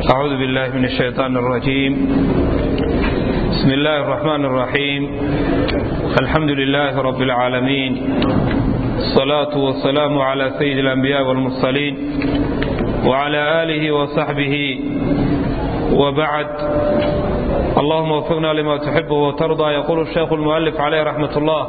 أعوذ بالله من الشيطان الرجيم بسم الله الرحمن الرحيم الحمد لله رب العالمين الصلاة والسلام على سيد الأنبياء والمرسلين وعلى آله وصحبه وبعد اللهم وفقنا لما تحب وترضى يقول الشيخ المؤلف عليه رحمة الله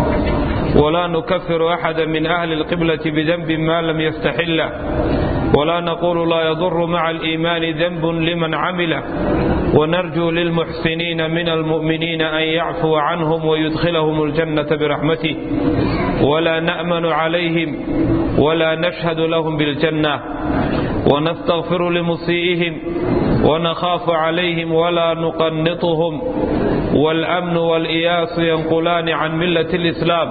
ولا نكفر أحدا من أهل القبلة بذنب ما لم يستحله ولا نقول لا يضر مع الإيمان ذنب لمن عمله ونرجو للمحسنين من المؤمنين أن يعفو عنهم ويدخلهم الجنة برحمته ولا نأمن عليهم ولا نشهد لهم بالجنة ونستغفر لمسيئهم ونخاف عليهم ولا نقنطهم والأمن والإياس ينقلان عن ملة الإسلام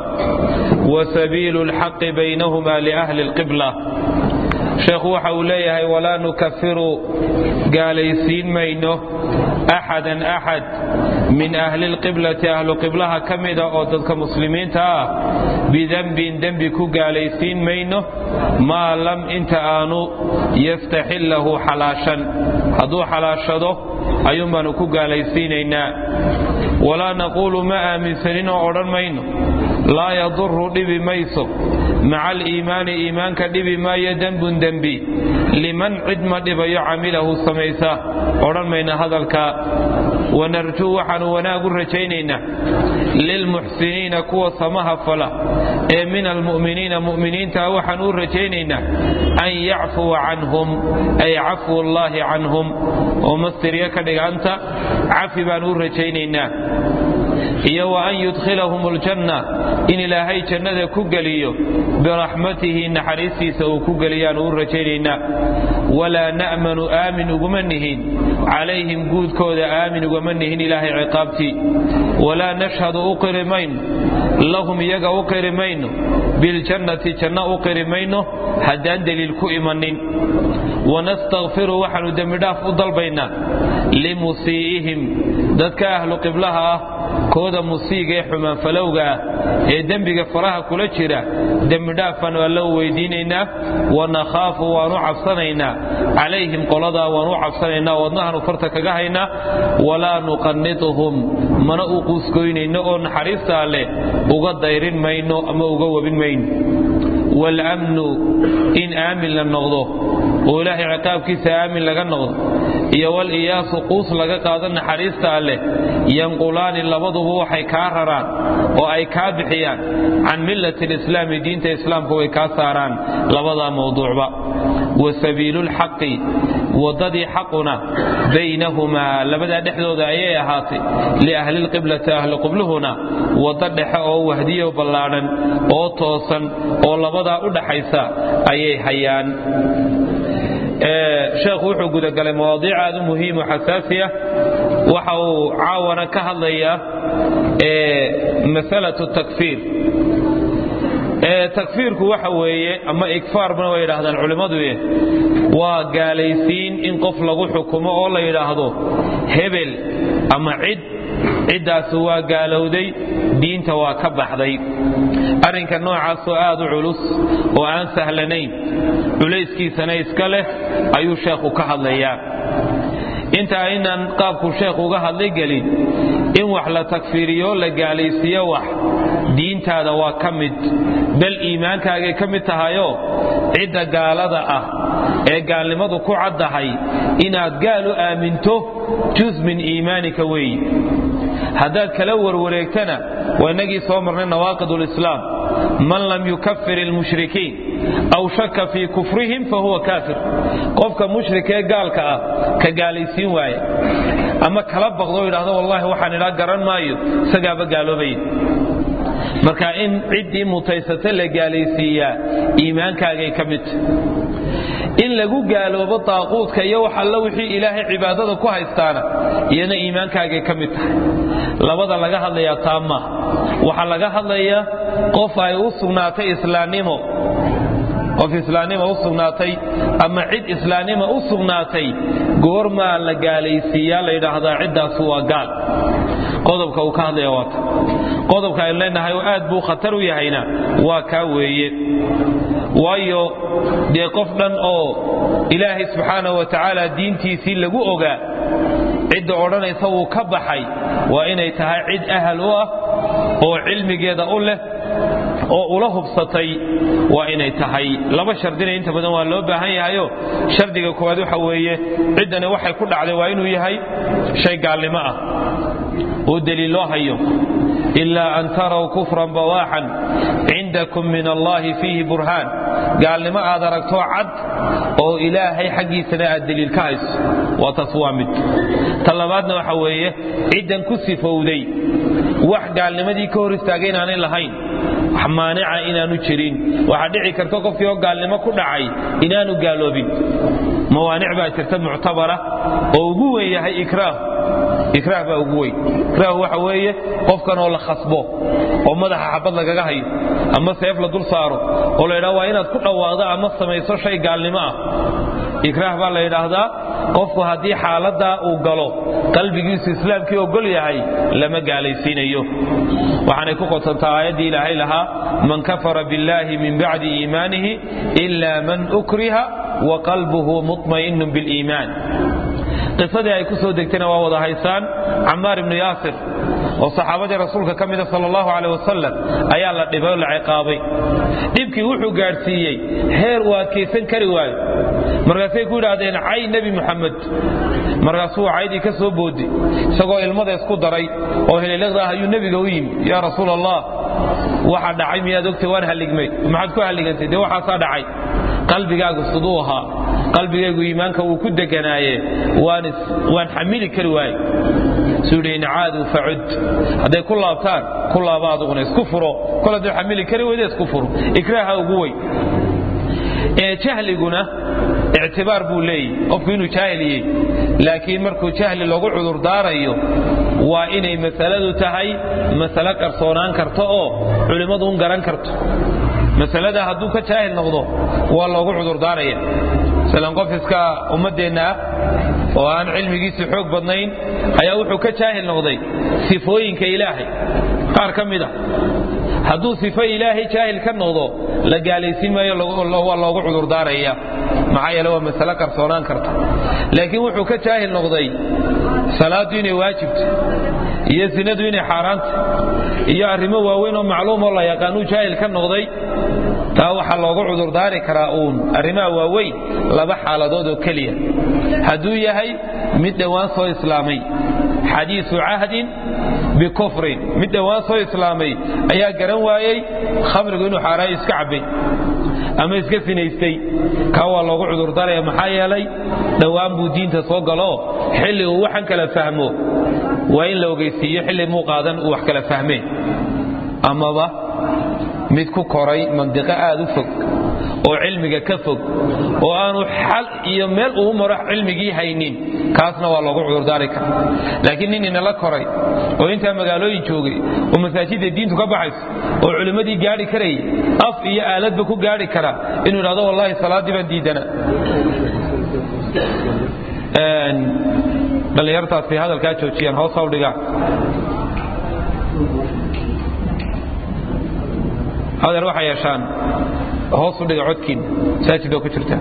وسبيل الحق بينهما لأهل القبلة sheekhu waxa uu leeyahay walaa nukafiru gaalaysiin mayno axadan axad min ahli lqiblati ahlu qiblaha ka mida oo dadka muslimiinta ah bidembin dembi ku gaalaysiin mayno maa lam inta aanu yastaxillahu xalaashan hadduu xalaashado ayuun baanu ku gaalaysiinaynaa walaa naquulu ma aaminsanin oo odhan mayno laa yaduru dhibi mayso maca aliimaani iimaanka dhibi maayo dembun dembi liman cid ma dhibayo camilahu samaysa odhan mayna hadalka wanarjuu waxaanu wanaag u rajaynaynaa lilmuxsiniina kuwa samaha fala ee min almu'miniina mu'miniinta waxaan u rajaynaynaa an yacfuwa canhum ay cafwu allaahi canhum oo mastirya ka dhiganta cafi baan u rajaynaynaa iyo wa an yudkhilahum aljanna in ilaahay jannada ku geliyo biraxmatihi naxariistiisa uu ku geliyaanu u rajaynaynaa walaa na'manu aamin uguma nihin calayhim guudkooda aamin ugama nihin ilaahay ciqaabtii walaa nashhadu u qiri mayno lahum iyaga u qiri mayno biljannati janno u qiri mayno haddaan deliil ku imanin wanastakfiru waxaanu dembidhaaf u dalbaynaa limusii'ihim dadka ahlu qiblaha ah kooda musiiga ee xumaanfalowga ah ee dembiga faraha kula jira dembidhaafaan alla u weydiinaynaa wanakhaafu waanu cabsanaynaa calayhim qoladaa waanu cabsanaynaa wadnahaanu farta kaga haynaa walaa nuqannituhum mana u quusgoynayno oo naxariista alleh uga dayrin mayno ama uga webin mayno waalamnu in aamin la noqdo oo ilaahay ciqaabkiisa aamin laga noqdo iyo waliyaasu quus laga qaado naxariista alleh yanqulaani labaduba waxay kaa raraan oo ay kaa bixiyaan can millati lislaami diinta islaamka way kaa saaraan labadaa mawduucba wa sabiilulxaqi waddadii xaquna baynahumaa labadaa dhexdooda ayay ahaatay liahlilqiblati ahli qibluhuna waddo dhexe oo wahdiyo ballaadhan oo toosan oo labadaa u dhaxaysa ayay hayaan sheekhu wuxuu gudagalay mawaadiic aad u muhiim oo xasaasiya waxa uu caawana ka hadlayaa masalatu takfiir takfiirku waxa weeye ama igfaarbana way yidhaahdaan culimmadu waa gaalaysiin in qof lagu xukumo oo la yidhaahdo hebel ama cid ciddaasi waa gaalowday diinta waa ka baxday arrinka noocaasoo aad u culus oo aan sahlanayn culayskiisana iska leh ayuu sheekhu ka hadlayaa inta aynan qaabku sheekhu uga hadlay gelin in wax la takfiiriyo la gaalaysiiyo wax diintaada waa ka mid bal iimaankaagay ka mid tahayoo cidda gaalada ah ee gaalnimadu ku caddahay inaad gaal u aaminto jus min iimaanika weeye haddaad kala warwareegtana waa inagii soo marnay nawaaqid lislaam man lam yukafir ilmushrikiin aw shaka fii kufrihim fahuwa kaafir qofka mushrika ee gaalka ah ka gaalaysiin waaya ama kala baqdo o yidhahdo wallahi waxaan idhaa garan maayo isagaaba gaaloobaya marka in ciddii mutaysata la gaalaysiiyaa iimaankaagay ka midta in lagu gaaloobo daaquudka iyo wax alla wixii ilaahay cibaadada ku haystaana iyana iimaankaagay ka mid tahay labada laga hadlayaa taa maaha waxaa laga hadlayaa qof ay u sugnaatay islaannimo qof islaannima u sugnaatay ama cid islaannima u sugnaatay goormaa la gaalaysiiyaa la yidhaahdaa ciddaasu waa gaal qodobka uu ka hadlaya waata qodobka aynu leenahay oo aad buu khatar u yahayna waa kaa weeye waayo dee qof dhan oo ilaahay subxaanahu wa tacaala diintiisii lagu ogaa cidda odhanaysa wuu ka baxay waa inay tahay cid ahal u ah oo cilmigeeda u leh oo ula hubsatay waa inay tahay laba shardina inta badan waa loo baahan yahayo shardiga koowaad waxa weeye ciddani waxay ku dhacday waa inuu yahay shay gaalnimo ah oo deliil loo hayo ilaa an taraw kufran bawaaxan cindakum min allahi fiihi burhaan gaalnimo aad aragto cad oo ilaahay xaggiisana aad deliil ka hayso waa taas waa mid ta labaadna waxa weeye ciddan ku sifowday wax gaalnimadii ka hor istaagay inaanay lahayn wax maanica inaanu jirin waxaa dhici karta qofkii oo gaalnimo ku dhacay inaanu gaaloobin mawaanic baa jirta muctabara oo ugu weyn yahay ikraah ikraah baa ugu weyn ikraah waxa weeye qofkan oo la khasbo oo madaxa xabad lagaga hayo ama seef la dul saaro oo la yidhaha waa inaad ku dhowaado ama samayso shay gaalnimo ah ikraah baa la yidhaahdaa qofku haddii xaaladaa uu galo qalbigiisu islaamkii ogol yahay lama gaalaysiinayo waxaanay ku qotantaa aayaddii ilaahay lahaa man kafara biاllahi min bacdi iimaanihi ila man ukriha wa qalbuhu muطma'inu biاliimaan qisadii ay ku soo degtayna waa wada haysaan camaar ibnu yaasir oo saxaabadii rasuulka ka mida sal allahu aleh wasalam ayaa la dhibay oo la ciqaabay dhibkii wuxuu gaadhsiiyey heer uu adkaysan kari waayo markaasay ku yidhaahdeen cay nebi muxamed markaasuu caydii ka soo boodi isagoo ilmada isku daray oo heleelada ah ayuu nebiga u yimi yaa rasuul allah waxa dhacay miyaad ogtay waan halligmay maxaad ku halligantay dee waxaasaa dhacay qalbigaagu siduu ahaa qalbigaygu iimaanka wuu ku deganaaye waan xamili kari waaye suu yidhi in caaduu facud hadday ku laabtaan ku laaba aduguna isku furo kol hadduu xamili kari weyda isku furo ikraaha ugu weyn jahliguna ictibaar buu leeyahy qofku inuu jaahiliyey laakiin markuu jahli lagu cudurdaarayo waa inay masaladu tahay masalo qarsoonaan karto oo culimmadu un garan karto masalada hadduu ka jaahil noqdo waa loogu cudurdaaraya masalan qof iska ummaddeenna ah oo aan cilmigiisu xoog badnayn ayaa wuxuu ka jaahil noqday sifooyinka ilaahay qaar ka mid a hadduu sifo ilaahay jaahil ka noqdo la gaalaysiin maayo waa loogu cudurdaaraya maxaa yeele waa masalo qarsoonaan karta laakiin wuxuu ka jaahil noqday salaaddu inay waajibto iyo sinadu inay xaaraanta iyo arrimo waaweyn oo macluum oo la yaqaanuu jaahil ka noqday taa waxaa loogu cudurdaari karaa uun arrimaha waaweyn laba xaaladood oo keliya hadduu yahay mid dhowaan soo islaamay xadiisu cahdin bikufrin mid dhowaan soo islaamay ayaa garan waayey khamrigu inuu xaaraayo iska cabbay ama iska sinaystay kaa waa loogu cudurdaaraya maxaa yeelay dhowaan buu diinta soo galo xilli uu waxan kala fahmo waa in la ogeysiiyo xilli muu qaadan uu wax kala fahmeen amaba mid ku koray mandiqo aad u fog oo cilmiga ka fog oo aanu xal iyo meel uu maro cilmigii haynin kaasna waa loogu cudurdaari kara laakiin nin inala koray oo intaa magaalooyin joogay oo masaajidda diintu ka baxayso oo culimmadii gaadhi karayay af iyo aaladba ku gaadhi kara inuu idhahdo wallaahi salaaddii baan diidana dhallinyartaasi hadalkaa joojiyaan hoos haw dhigaan hadeer waxay yeeshaan hoosu dhiga codkiin masaajid oo ku jirta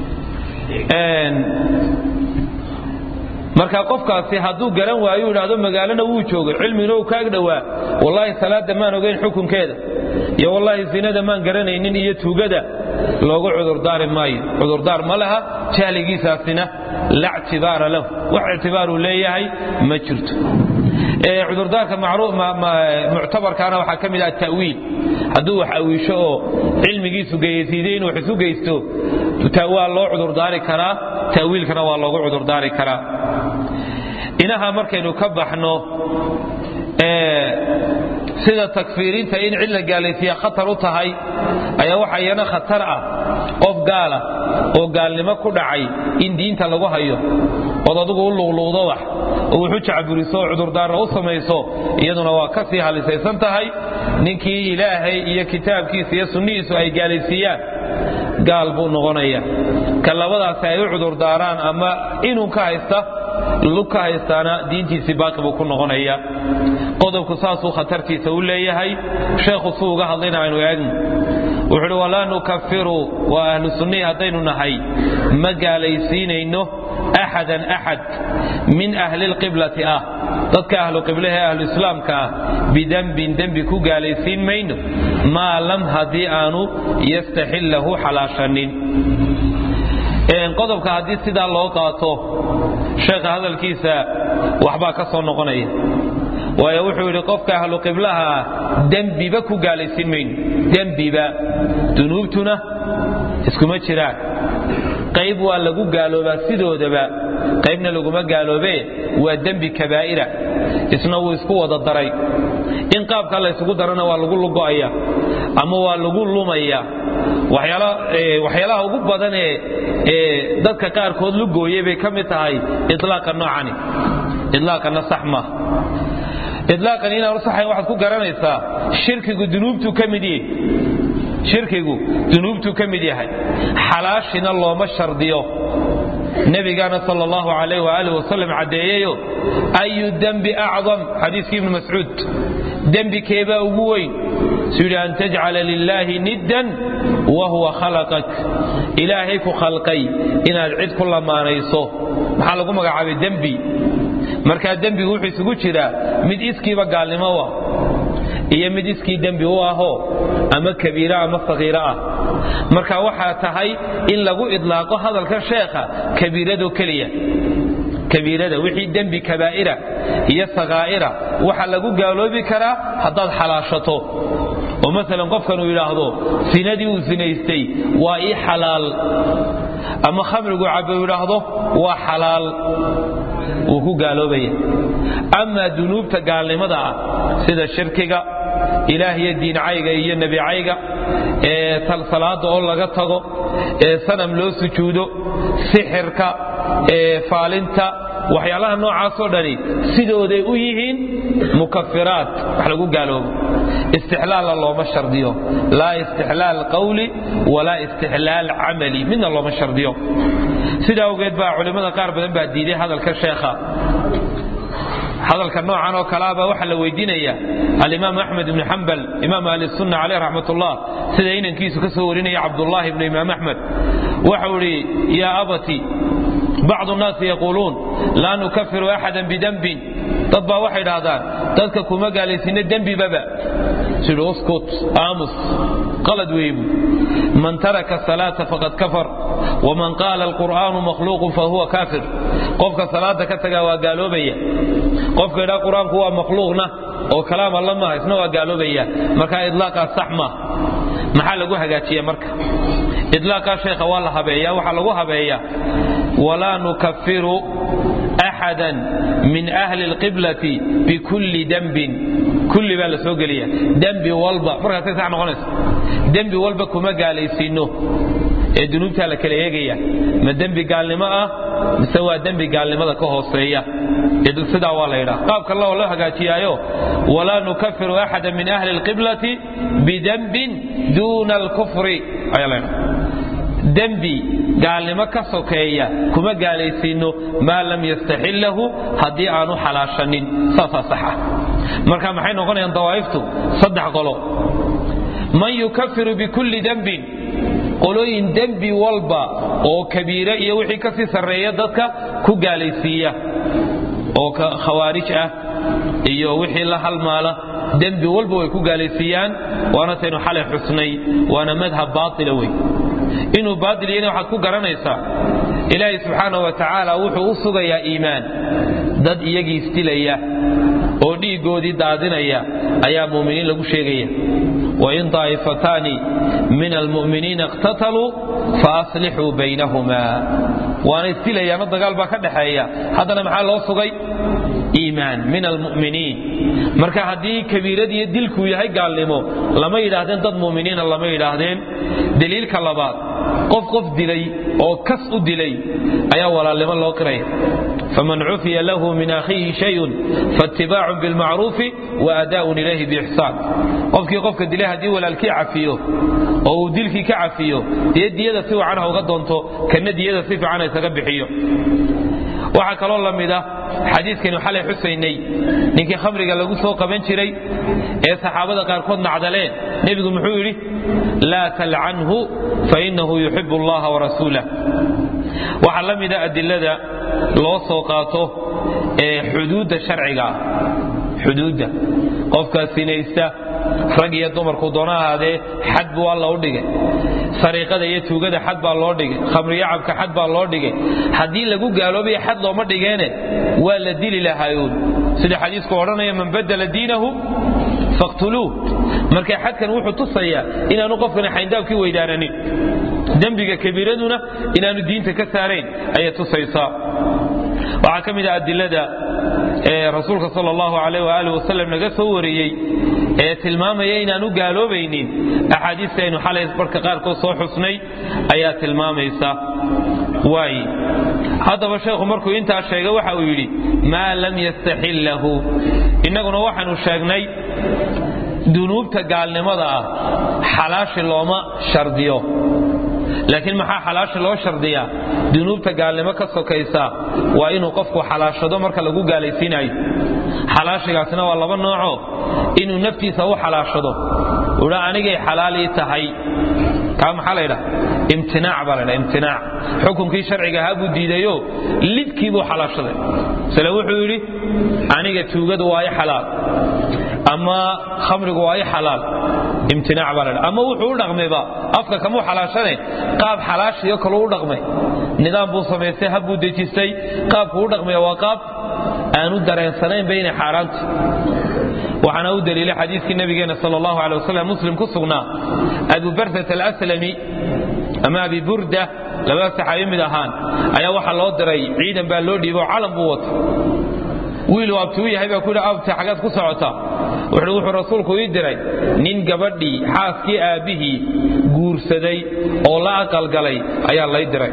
marka qofkaasi hadduu garan waayo idhaahdo magaalana wuu joogay cilmigina uu kaag dhowaa wallaahi salaadda maan ogayn xukunkeeda iyo wallaahi sinada maan garanaynin iyo tuugada loogu cudurdaari maayo cudurdaar ma laha jahligiisaasina la ctibaara lahu wax ictibaaruu leeyahay ma jirto cudurdaarka muctabarkaana waxaa ka mid ah tawiil hadduu wax awiisho oo cilmigiisu geysiiday inuu wax isu geysto waa loo cudurdaari karaa tawiilkana waa loogu cudurdaari karaa inaha markaynu ka baxno sida takfiirinta in cid la gaalaysiiya khatar u tahay ayaa waxa iyana khatar ah qof gaala oo gaalnimo ku dhacay in diinta lagu hayo ood adigu u luqluuqdo wax oo wuxu jacburiso oo cudurdaarra u samayso iyaduna waa ka sii halisaysan tahay ninkii ilaahay iyo kitaabkiisa iyo sunnihiisu ay gaalaysiiyaan gaal buu noqonaya ka labadaasi ay u cudurdaaraan ama inuu ka haysta lug ka haystaana diintiisii baaqi buu ku noqonaya qodobku saasuu khatartiisa u leeyahay sheekhu suu uga hadlayna aynu eegno wuxuu uhi walaa nukafiru waa ahlu sunnii haddaynu nahay ma gaalaysiinayno axadan axad min ahli lqiblati ah dadka ahlu qiblaha ee ahlu islaamka ah bidembin dembi ku gaalaysiin mayno maa lam haddii aanu yastaxillahu xalaashanin qodobka haddii sidaa loo qaato sheekha hadalkiisa waxbaa ka soo noqonaya waayo wuxuu yidhi qofka ahlu qiblaha ah dembiba ku gaalaysiin mayno dembiba dunuubtuna iskuma jiraan qayb waa lagu gaaloobaa sidoodaba qaybna laguma gaaloobe waa dembi kabaa'ira isna wuu isku wada daray in qaabka laysugu darana waa lagu lugo'aya ama waa lagu lumaya waxyaalaha ugu badan ee dadka qaarkood lugooyay bay ka mid tahay ilaaqa noocani ilaaqana sax maaha ilaaqan inaanu saxayn waxaad ku garanaysaa shirkigu dunuubtuu ka mid yahay shirkigu dunuubtuu ka mid yahay xalaashina looma shardiyo nebigaana sal allahu alayh waaalih wasalam caddeeyeyo ayu dembi acdam xadiiskii ibnu mascuud dembi keebaa ugu weyn suu yidhi an tajcala lilaahi niddan wa huwa khalaqak ilaahay ku khalqay inaad cid ku lamaanayso maxaa lagu magacaabay dembi markaa dembigu wuxuu isugu jiraa mid iskiiba gaalnimo u ah iyo mid iskii dembi u ahoo ama kabiira ama sakiiro ah marka waxaa tahay in lagu idlaaqo hadalka sheekha kabiirado keliya kabiirada wixii dembi kabaa'ira iyo sakaa'ira waxaa lagu gaaloobi karaa haddaad xalaashato oo maalan qofkan uu yidhaahdo sinadii uu sinaystay waa ii xalaal ama khamrigu cabbe uu yidhaahdo waa xalaal wuu ku gaaloobaya amaa dunuubta gaalnimada ah sida shirkiga ilaah iyo diincayga iyo nebicayga ee salaada oo laga tago ee sanam loo sujuudo sixirka ee faalinta waxyaalaha noocaasoo dhani sidooday u yihiin mukafiraat wax lagu gaaloobo istixlaalla looma shardiyo laa istixlaal qawli walaa istixlaal camali midna looma shardiyo sidaa awgeed baa culimmada qaar badan baa diiday hadalka sheekha hadalka noocan oo kalaaba waxaa la weydiinaya alimaam axmed ibni xambal imaam ahli sunna caleyh raxmat ullah sida inankiisu ka soo warinaya cabdullaahi ibnu imaam axmed waxau idhi yaa abati bacdu nnaasi yaquuluun laa nukafiru axadan bidembin dad baa waxay idhaahdaan dadka kuma gaalaysiina dembibaba sidhi uskut aamus qalad weebu man taraka salaata faqad kafar waman qaala alqur'aanu makhluuqun fahuwa kaafir qofka salaada ka tagaa waa gaaloobaya qofka idhaa qur-aanku waa makhluuqna oo kalaam alla maaha isna waa gaaloobaya marka idlaaqaas sax maaha maxaa lagu hagaajiya marka idlaaqaa sheekha waa la habeeya waxaa lagu habeeya walaa nukafiru axada min ahli lqiblati bikulli dembin kulli baa la soo geliya dembi walba markaasay sax noqonaysa dembi walba kuma gaalaysiino ee dunuubtaa la kala eegaya ma dembi gaalnimo ah mise waa dembi gaalnimada ka hooseeya sidaa waa la yidhaha qaabka loo loo hagaajiyaayo walaa nukafiru axada min ahli lqiblati bidembin duuna alkufri ayaa la yidhaha dembi gaalnimo ka sokeeya kuma gaalaysiino maa lam yastaxillahu haddii aanu xalaashanin saasaa saxa marka maxay noqonayaan dawaa'iftu saddex qolo man yukafiru bikulli dembin qolooyin dembi walba oo kabiire iyo wixii ka sii sarreeya dadka ku gaalaysiiya oo khawaarij ah iyo wixii la halmaala dembi walba way ku gaalaysiiyaan waana taynu xalay xusnay waana madhab baatila wey inuu baatil yahayna waxaad ku garanaysaa ilaahay subxaana wa tacaala wuxuu u sugayaa iimaan dad iyagii isdilaya oo dhiiggoodii daadinaya ayaa muuminiin lagu sheegaya wain daa'ifataani min almu'miniina iqtataluu faaslixuu baynahuma waana isdilayaano dagaal baa ka dhaxeeya haddana maxaa loo sugay iimaan min almu'miniin marka haddii kabiiradiiyo dilkuu yahay gaalnimo lama yidhaahdeen dad mu'miniina lama yidhaahdeen daliilka labaad qof qof dilay oo kas u dilay ayaa walaalnimo loo qiraya faman cufiya lahu min akhiihi shayun faatibaacun bilmacruufi wa adaaun ilayhi biixsaan qofkii qofka dilay haddii walaalkii cafiyo oo uu dilkii ka cafiyo dee diyada si wacan ha uga doonto kana diyada si fiican ha isaga bixiyo waxaa kaloo la mid ah xadiiskaynu xalay xusaynay ninkii khamriga lagu soo qaban jiray ee saxaabada qaarkood nacdaleen nebigu muxuu yidhi laa talcanhu fainahu yuxibu allaha warasuulah waxaa la mida adilada loo soo qaato ee xuduudda sharciga ah xuduudda qofkaa sinaysta rag iyo dumarku doona ahaadee xad buu alla u dhigay sariiqada iyo tuugada xad baa loo dhigay khamriyacabka xad baa loo dhigay haddii lagu gaaloobaya xad looma dhigeene waa la dili lahaayuun sida xadiisku odhanaya man badala diinahu faqtuluuh marka xadkan wuxuu tusayaa inaanu qofkani xayndaabkii weydaananin dembiga kabiiraduna inaanu diinta ka saarayn ayay tusaysaa waxaa ka mid ah adilada ee rasuulka sal allahu alayh waali wasalam naga soo wariyey ee tilmaamaya inaanu gaaloobaynin axaadiista aynu xalay barka qaarkood soo xusnay ayaa tilmaamaysa waay haddaba sheekhu markuu intaa sheegay waxa uu yidhi maa lam yastaxillahu innaguna waxaanu sheegnay dunuubta gaalnimada ah xalaashi looma shardiyo laakiin maxaa xalaashi loo shardiyaa dunuubta gaalnimo ka sokaysa waa inuu qofku xalaashado marka lagu gaalaysiinayo xalaashigaasina waa laba nooco inuu naftiisa u xalaashado udha anigay xalaalii tahay kaa maxaa laydha imtinaac baa laydha imtinaac xukunkii sharciga ahaa buu diidayo lidkii buu xalaashaday sile wuxuu yidhi aniga tuugadu waa i xalaal ama khamrigu waa i xalaal imtinaac baa laydha ama wuxuu u dhaqmayba afka kamuu xalaashane qaab xalaashiyo kaluu u dhaqmay nidaam buu samaystay hab buu dejistay qaabku u dhaqmaya waa qaab aanu dareensanaynba inay xaaraanta waxaana u daliilay xadiiskii nabigeena sal allahu alay wasalam muslim ku sugnaa abu barsat alaslami ama abi burda labada saxaabi mid ahaan ayaa waxaa loo diray ciidan baa loo dhiibo calan buu wata wiiluu abtuu yahay baa ku yidhi abti xaggaad ku socota wuxuu wuxuu rasuulku ii diray nin gabadhii xaaskii aabbihii guursaday oo la aqalgalay ayaa lay diray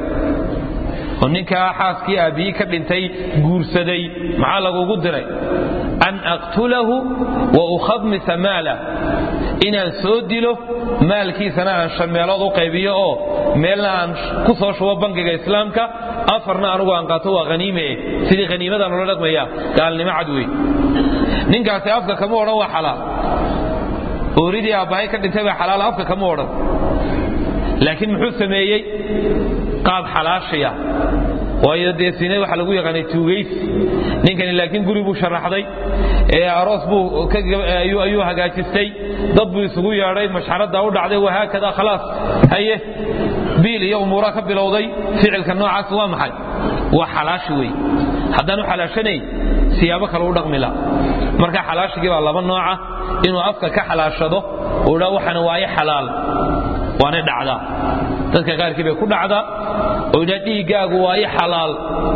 oo ninkaa xaaskii aabbihii ka dhintay guursaday maxaa lagugu diray an aqtulahu wa ukhamisa maalah inaan soo dilo maalkiisana aan shan meelood u qaybiyo oo meelna aan ku soo shubo bangiga islaamka afarna anugu aan qaato waa haniime sidii haniimadan loola dhaqmaya gaalnimo cad wey ninkaasi afka kama odhan waa xalaal ooridii aabbahay ka dhintay baa xalaal afka kama odhan laakiin muxuu sameeyey qaab xalaashiya waayo dee sine waxa lagu yaqaanay tuugaysi ninkani laakiin guri buu sharaxday ee aroos buu ayuu hagaajistay dad buu isugu yeedhay mashxaradda u dhacday wahaakada khalaas haye biil iyo umuura ka bilowday ficilka noocaas waa maxay waa xalaashi wey haddaanu xalaashanayn siyaabo kale u dhaqmila marka xalaashigii baa laba nooca inuu afka ka xalaashado uu dhaa waxana waaye xalaal waanay dhacdaa dadka qaarkii bay ku dhacdaa oo idhaa dhiiggaagu waa i xalaal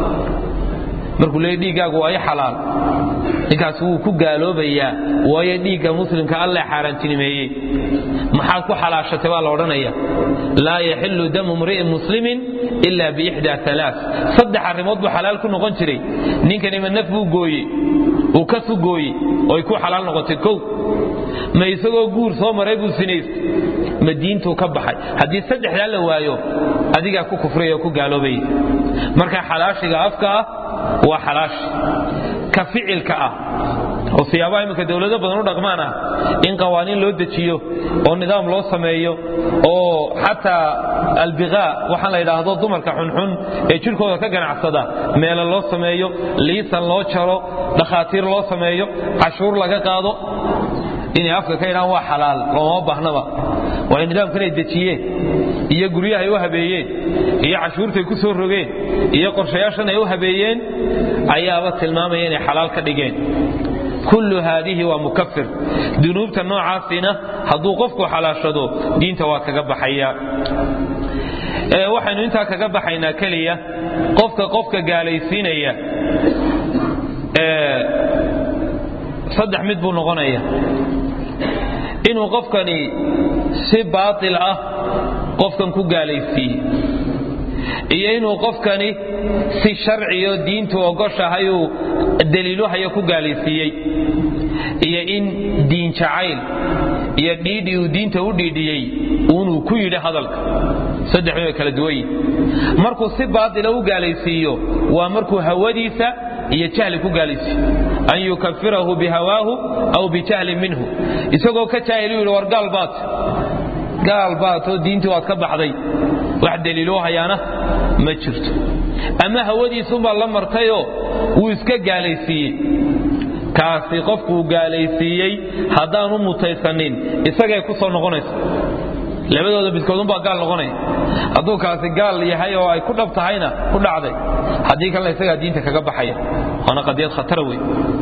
markuu leeya dhiiggaagu waa i xalaal ninkaas wuu ku gaaloobayaa waayo dhiigga muslimka alle xaaraantinimeeyey maxaad ku xalaashatay baa la odhanaya laa yaxilu damu mri'in muslimin ila biixdaa alaa saddex arrimood buu xalaal ku noqon jiray ninkanima naf buu gooye uu kasu gooye oy ku xalaal noqotay kow ma isagoo guur soo maray buu sinaystay ma diintuu ka baxay haddii saddexdaa la waayo adigaa ku kufraya oo ku gaaloobaya marka xalaashiga afka ah waa xalaashi ka ficilka ah oo siyaabaha iminka dowlado badan u dhaqmaan ah in qawaaniin loo dejiyo oo nidaam loo sameeyo oo xataa albiqaa waxaan la yidhaahdo dumarka xunxun ee jidhkooda ka ganacsada meelo loo sameeyo liisan loo jaro dhakhaatiir loo sameeyo cashuur laga qaado inay afka ka yidhaan waa xalaal looma baahnaba waayo nidaamkanay dejiyeen iyo guryahay u habeeyeen iyo cashuurtay ku soo rogeen iyo qorshayaashan ay u habeeyeen ayaaba tilmaamaya inay xalaal ka dhigeen kullu haadihi waa mukafir dunuubta noocaasina hadduu qofku xalaashado diinta waa kaga baxaya waxaynu intaa kaga baxaynaa keliya qofka qofka gaalaysiinaya saddex mid buu noqonaya inuu qofkani si baatil ah qofkan ku gaalaysiiye iyo inuu qofkani si sharciyo diintu ogoshahay uu daliiluhayo ku gaalaysiiyey iyo in diin jacayl iyo dhiidhi uu diinta u dhiidhiyey uunuu ku yidhi hadalka saddex way kala duwan yihin markuu si baatila u gaalaysiiyo waa markuu hawadiisa iyo jahli ku gaalaysiiyo an yukafirahu bihawaahu aw bijahlin minhu isagoo ka jaahil u yidhi war gaal baat gaal baatoo diintii waad ka baxday wax daliiloo hayaana ma jirto ama hawadiisuunbaa la martayoo wuu iska gaalaysiiyey kaasi qofkuu gaalaysiiyey haddaanu mutaysanin isagay ku soo noqonaysa labadooda midkoodunbaa gaal noqonaya hadduu kaasi gaal yahay oo ay ku dhab tahayna ku dhacday haddii kalena isagaa diinta kaga baxaya waana qadiyad khatara wey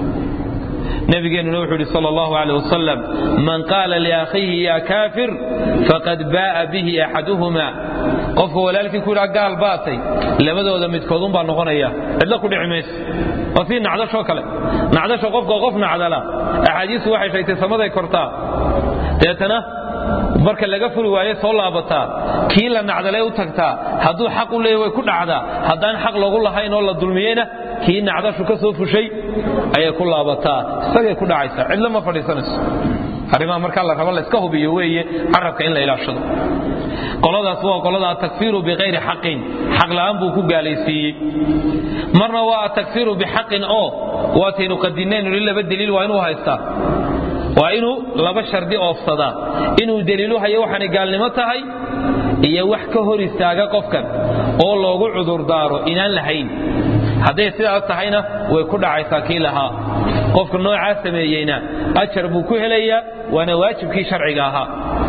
nabigeenuna wuxuu yidhi sal allahu aleh wasalam man qaala liakhiihi ya kaafir faqad baaa bihi axaduhuma qofka walaalkii ku yidhaa gaal baatay labadooda midkoodunbaa noqonaya cidlo ku dhici mayso waa sii nacdashoo kale nacdasho qofka qof nacdala axaadiistu waxay sheegtay samaday kortaa deetana marka laga furi waaye soo laabataa kii la nacdalee u tagtaa hadduu xaq u leeya way ku dhacdaa haddaan xaq loogu lahayn oo la dulmiyeyna kii nacdashu ka soo fushay ayay ku laabataa isagay ku dhacaysaa cidlo ma fadhiisanayso arrimaha markaa la rabo layska hubiyo weeye carabka in la ilaashado qoladaas waa qolada atakfiiru bikayri xaqin xaq la'aan buu ku gaalaysiiyey marna waa atakfiiru bixaqin oo waataynu qadinaynu li laba daliil waa inuu haystaa waa inuu laba shardi oofsadaa inuu daliilu hayo waxaanay gaalnimo tahay iyo wax ka hor istaaga qofkan oo loogu cudurdaaro inaan lahayn hadday sidaas tahayna way ku dhacaysaa kii lahaa qofka noocaa sameeyeyna ajar buu ku helayaa waana waajibkii sharciga ahaa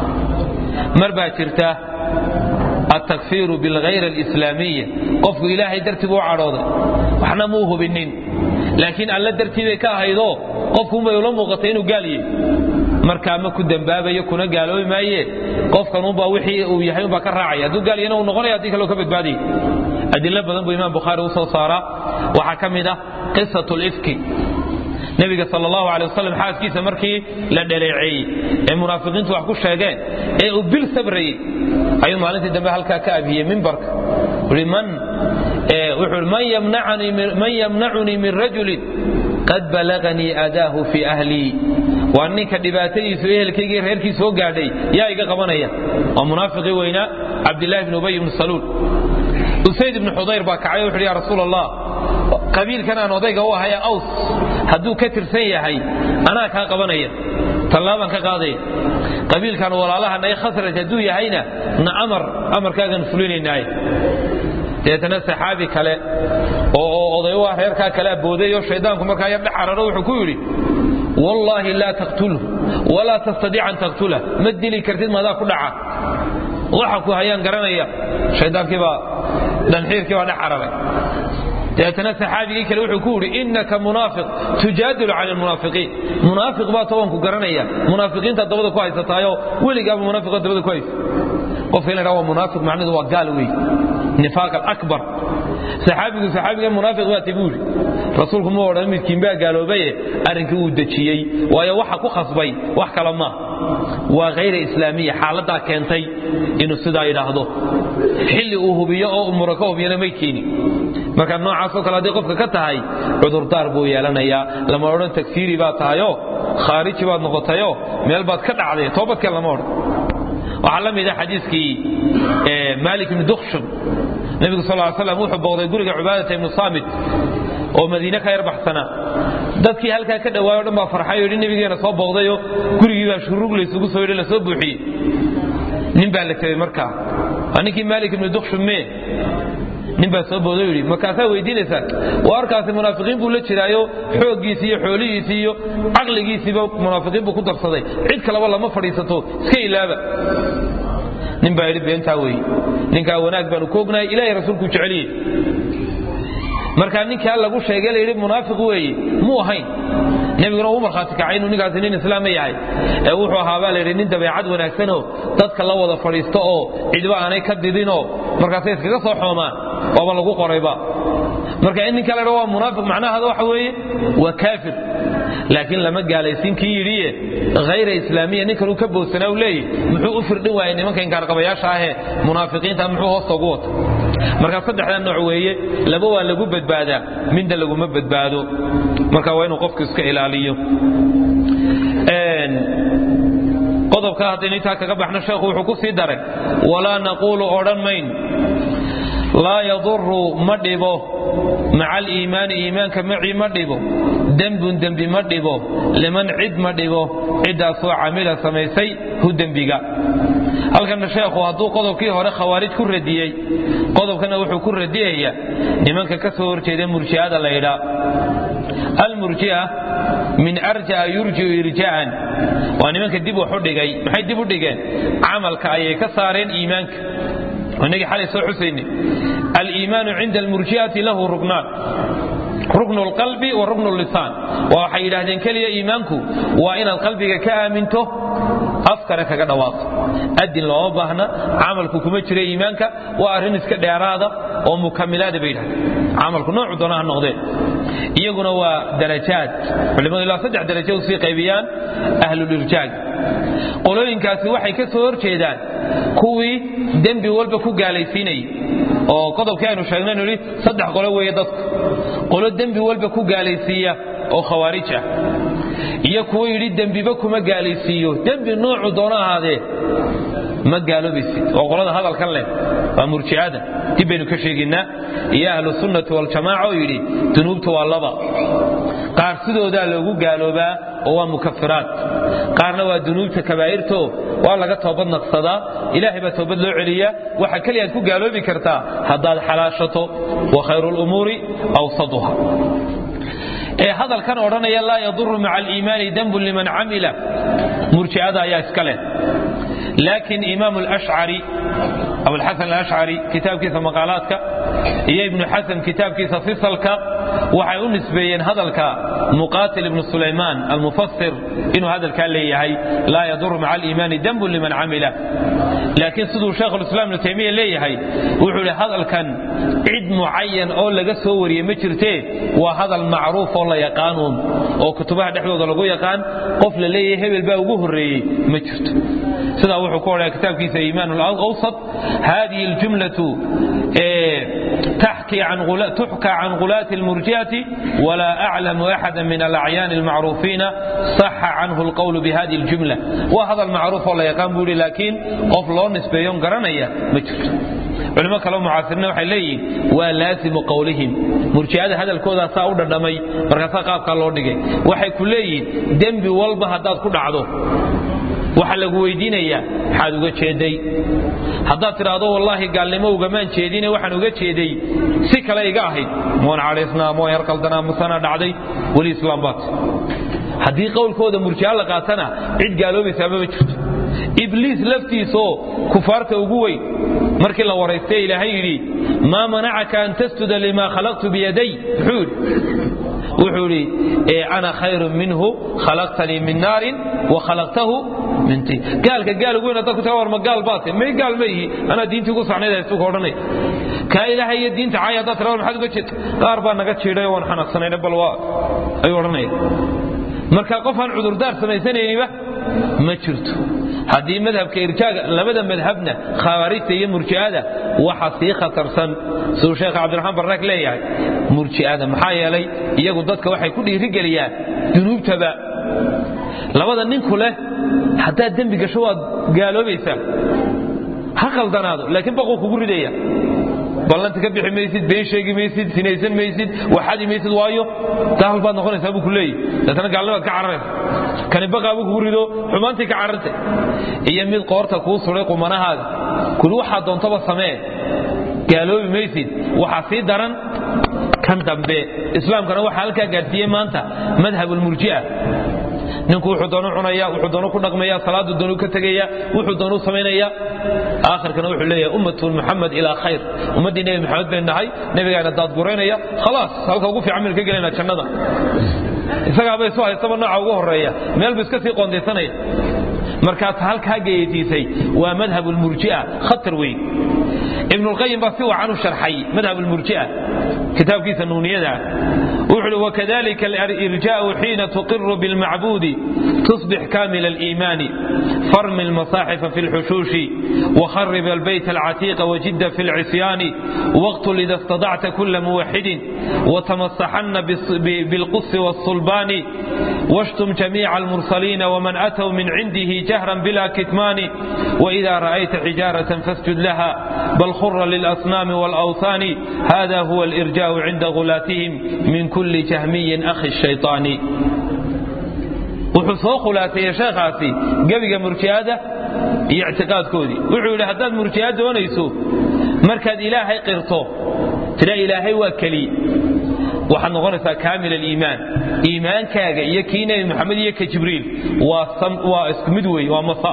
mar baa jirta altakfiiru bilghayr alislaamiya qofku ilaahay dartii buu u cadhooday waxna muu hubinin laakiin alla dartii bay ka ahaydoo qofkuunbay ula muuqatay inuu gaal yahy markaa ma ku dembaabayo kuna gaaloobi maaye qofkanunbaa wixii uu yahay unbaa ka raacaya hadduu gaal yahna uu noqonaya haddii kaleo ka badbaadaya adilo badan buu imaam bukhaari u soo saaraa waxaa ka mid ah qisat lifki nebiga sal allahu alay wasalam xaaskiisa markii la dhaleeceeyey ee munaafiqiintu wax ku sheegeen ee uu bil sabrayey ayuu maalintii dambe halkaa ka abhiyey mimbarka man yamnacunii min rajulin qad balaganii adaahu fii ahlii waa ninka dhibaatadiisu ehelkaygii reerkii soo gaadhay yaa iga qabanaya waa munaafiqii weynaa cabdilaahi bn ubay bn saluul usayd ibnu xudayr baa kacay wuxu ya rasuul allah qabiilkan aan odayga u ahaya aws hadduu ka tirsan yahay anaa kaa qabanaya tallaabaan ka qaadaya qabiilkan walaalaha naga khasraj hadduu yahayna na amar amarkaagan fulinaynaaye deetana saxaabi kale oo oday u ah reerkaa kale abooday oo shaydaanku markaa yar dhex cararo wuxuu ku yidhi wallaahi laa taqtulhu walaa tastadiic an taqtulah ma dili kartid maadaa ku dhaca waxa ku hayaan garanaya shaydaankiibaa dhanxiirkii baa dhex cararay deetana saxaabigii kale wuxuu ku yidhi innaka munaafiq tujaadilu cani lmunaafiqiin munaafiq baa tobanku garanaya munaafiqiinta dabada ku haysataayoo weligaaba munaafiqoo dabada ku haysa qofka in la dhaha waa munaafiq macnidu waa gaal wey nifaaq alakbar saxaabigu saxaabiga munaafiq baa tabi yidhi rasuulku ma odhan midkiin baa gaaloobaye arrinkii wuu dejiyey waayo waxa ku khasbay wax kale ma waa khayra islaamiya xaaladdaa keentay inuu sidaa yidhaahdo xilli uu hubiyo oo umura ka hubiyana may keeni marka noocaasoo kale hadday qofka ka tahay cudurdaar buu yeelanayaa lama odhan tagfiiri baad tahayoo khaariji baad noqotayoo meel baad ka dhacday toobadkeen lama odhan waxaa la mid a xadiiskii maalik ibni dukshum nebigu sal ly slam wuxuu booqday guriga cubaadata ibnu saamit oo madiine ka yar baxsanaa dadkii halkaa ka dhawaayo o dhan baa farxay o yidhi nebigeena soo booqdayoo gurigii baa shuruug laysugu soo yidhi lasoo buuxiyey nin baa la tegey markaa waa ninkii maalik ibni dukshum mee nin baa soo boodo yidhi markaasaa weydiinaysaan waa arkaasi munaafiqiin buu la jiraayo xooggiisii iyo xoolihiisii iyo caqligiisiiba munaafiqiin buu ku darsaday cid kaleba lama fadhiisato iska ilaaba nin baa yidhi beentaa weeye ninkaa wanaag baanu ku ognahay ilahay rasuulkuu jeceliyey markaa ninkaa lagu sheegay la yidhi munaafiq weeye muu ahayn nebiguna uu markhaati kacay inuu ninkaasi nin islaama yahay ee wuxuu ahaa baa layidhi nin dabeecad wanaagsanoo dadka la wada fadhiisto oo cidba aanay ka didinoo markaasay iskaga soo xoomaan waaba lagu qorayba marka in ninka la dha waa munaafiq macnahaada waxa weeye waa kaafir laakiin lama gaalaysiin kii yidhiye hayra islaamiya ninkan uu ka boodsanaa u leeyahy muxuu u firdhin waayey nimanka inkaarqabayaasha ahee munaafiqiinta muxuu hoosta ugu wata marka saddexda nooc weeye laba waa lagu badbaadaa midna laguma badbaado marka waa inuu qofku iska ilaaliyo qodobkaa haddaynu intaa kaga baxno sheekhu wuxuu ku sii daray walaa naquulu odhan mayn laa yaduru ma dhibo maca aliimaani iimaanka macii ma dhibo dembun dembi ma dhibo liman cid ma dhibo ciddaasoo camila samaysay hu dembiga halkana sheekhu hadduu qodobkii hore khawaarij ku radiyey qodobkana wuxuu ku radiyaya nimanka ka soo horjeeda murji'ada la ydhaa almurji'a min arja'a yurji'u irja'an waa nimanka dib wax u dhigay maxay dib u dhigeen camalka ayay ka saareen iimaanka inagii xalay soo xusayne aliimaanu cinda almurji'ati lahu rugnaan ruknu lqalbi wa ruknu lisaan waa waxay yidhaahdeen keliya iimaanku waa inaad qalbiga ka aaminto afkana kaga dhawaaqo adin looma baahna camalku kuma jira iimaanka waa arrin iska dheeraada oo mukamilaada bay yidhahdeen camalku noocu doona ha noqdeen iyaguna waa darajaad culimadu ilaa saddex darajo usii qaybiyaan ahlulirjaag qolooyinkaasi waxay ka soo horjeedaan kuwii dembi walba ku gaalaysiinayay oo qodobkii aynu sheegnay nidhi saddex qolo weeye dadku qolo dembi walba ku gaalaysiiya oo khawaarij ah iyo kuwo yidhi dembiba kuma gaalaysiiyo dembi noocu doono ahaadee ma gaaloobaysid oo qolada hadalkan leh waa murji'ada dib baynu ka sheegaynaa iyo ahlu sunnati waljamaaca oo yidhi dunuubta waa laba qaar sidoodaa loogu gaaloobaa oo waa mukafiraat qaarna waa dunuubta kabaa'irto waa laga toobad naqsadaa ilaahay baa toobad loo celiyaa waxa keliyaad ku gaaloobi kartaa haddaad xalaashato wa khayru lumuuri awsaduha ee hadalkan odhanaya laa yaduru maca aliimaani dembun liman camila murji'ada ayaa iska leh laakiin imaam alashcari abulxasan alashcari kitaabkiisa maqaalaadka iyo ibnu xasan kitaabkiisa fisalka waxay u nisbeeyeen hadalka muqaatil ibnu sulaymaan almufasir inuu hadalkaa leeyahay laa yaduru maca aliimaani dembun liman camila laakiin siduu sheekhulislaam ibnu taymiya leeyahay wuxuu idhi hadalkan cid mucayan oo laga soo wariyey ma jirtee waa hadal macruuf oo la yaqaanuun oo kutubaha dhexdooda lagu yaqaan qof la leeyahay hebel baa ugu horreeyey ma jirto sidaa wuxuu ku odhaya kitaabkiisa iimaan alawsat hadihi aljumlatu تحكي عن غلا تحكى عن غلاة المرجئة ولا أعلم أحدا من الأعيان المعروفين صح عنه القول بهذه الجملة وهذا المعروف والله يقام بولي لكن قف لون نسبيون قرنية مجرد culimo kaleo mucaasirina waxay leeyihin waa laasimu qowlihim murji'ada hadalkoodaa saa u dhadhamay markaasaa qaabkaa loo dhigay waxay ku leeyihiin dembi walba haddaad ku dhacdo waxaa lagu weydiinayaa maxaad uga jeeday haddaad tidhaahdo wallaahi gaalnimo ugamaan jeedine waxaan uga jeeday si kale iga ahayd moon cadhaysnaa moon yar qaldanaa musana dhacday weli islaam baat haddii qowlkooda murji'a la qaatana cid gaaloobaysaama ma jirto ibliis laftiisoo kufaarta ugu weyn markii la waraystay ilaahay yidhi maa manacaka an tasjuda limaa khalaqtu biyaday muxuu yidhi wuxuu idhi ana khayrun minhu khalaqtanii min naarin wa khalaqtahu min tiin gaalka gaal ugu weyn dadku taga war ma gaal baate may gaal ma yihi anaa diintii ugu sacnayd haystu ka odhanaya kaa ilaahay iyo diinta caaya haddaad tirado maxaad uga jeedta qaar baa naga jiidhay waan xanaaqsanayna bal waa ayuu odhanaya marka qof aan cudurdaar samaysanayniba ma jirto haddii madhabka irjaaga labada madhabna khawaarijta iyo murji'ada waxa sii khatarsan siduu sheekh cabdiraxmaan barraak leeyahay murji'ada maxaa yeelay iyagu dadka waxay ku dhiirigeliyaan dunuubtaba labada ninku leh haddaad dembi gasho waad gaaloobaysaa ha khaldanaado laakiin baquu kugu ridaya ballanta ka bixi maysid been sheegi maysid sinaysan maysid waxadi maysid waayo daal baad noqonaysaa buu ku leeyahy deetana gaalnimaad ka cararaysa kani baqaa buu kugu rido xumaantii ka carartay iyo mid qoorta kuu suray qumanahaaga kuli waxaa doontaba samee gaaloobi maysid waxaa sii daran kan dambe islaamkana waxaa halkaa gaadhsiiyey maanta madhabulmurji'a ninku wuxuu doonu cunaya wuxuu doonu ku dhaqmaya salaadu doonu ka tegaya wuxuu doonu samaynaya aakhirkana wuxuu leeyahay ummatu muxamed ilaa khayr ummaddii nebi maxamed baynu nahay nebigaana daadguraynaya khalaas halka ugu fiican baynu ka gelayna jannada isagaaba isu haystaba nooca ugu horeeya meel buu iska sii qoondaysanaya markaas halkaa geyatiisay waa madhab lmurji'a khatar weyn ibn lqayim baa si wacan u sharxay madhab lmurji'a kitaabkiisa nuuniyada wuxuu uhi wakadalika alirjaa'u xiina tuqiru bilmacbuudi tusbix kamila aliimaani farmi almasaaxifa fi lxushuushi وخرب البيت العتيق وجد في العصيان واقتل إذا استطعت كل موحد وتمسحن بالقص والصلبان واشتم جميع المرسلين ومن أتوا من عنده جهرا بلا كتمان وإذا رأيت حجارة فاسجد لها بل خر للأصنام والأوثان هذا هو الإرجاء عند غلاتهم من كل جهمي أخي الشيطان wuxuu soo khulaasaya sheekhaasi gebiga murji'ada iyo ictiqaadkoodii wuxuu yidhi haddaad murji'a doonayso markaad ilaahay qirto tira ilaahay waa keliye waxaad noqonaysaa kaamil aliimaan iimaankaaga iyo kii nebi maxamed iyo ka jibriil waa isku mid weeye waa masa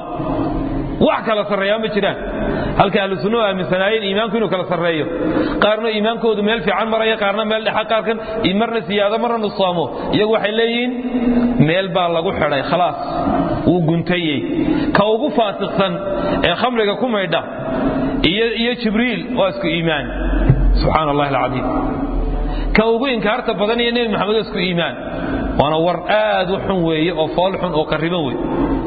wax kala sarreeyaa ma jiraan halka ahlu sunnuhu aaminsanaayeen iimaanku inuu kala sarreeyo qaarna iimaankoodu meel fiican maraya qaarna meel dhexa qaarkan marna siyaado marna nusaamo iyagu waxay leeyihiin meel baa lagu xidhay khalaas wuu guntayey ka ugu faasiqsan ee khamriga ku maydha iyo jibriil waa isku iimaan subxaan allahi alcadiim ka ugu inkaarta badan iyo nebi maxamed waa isku iimaan waana war aad u xun weeye oo fool xun oo qarriban wey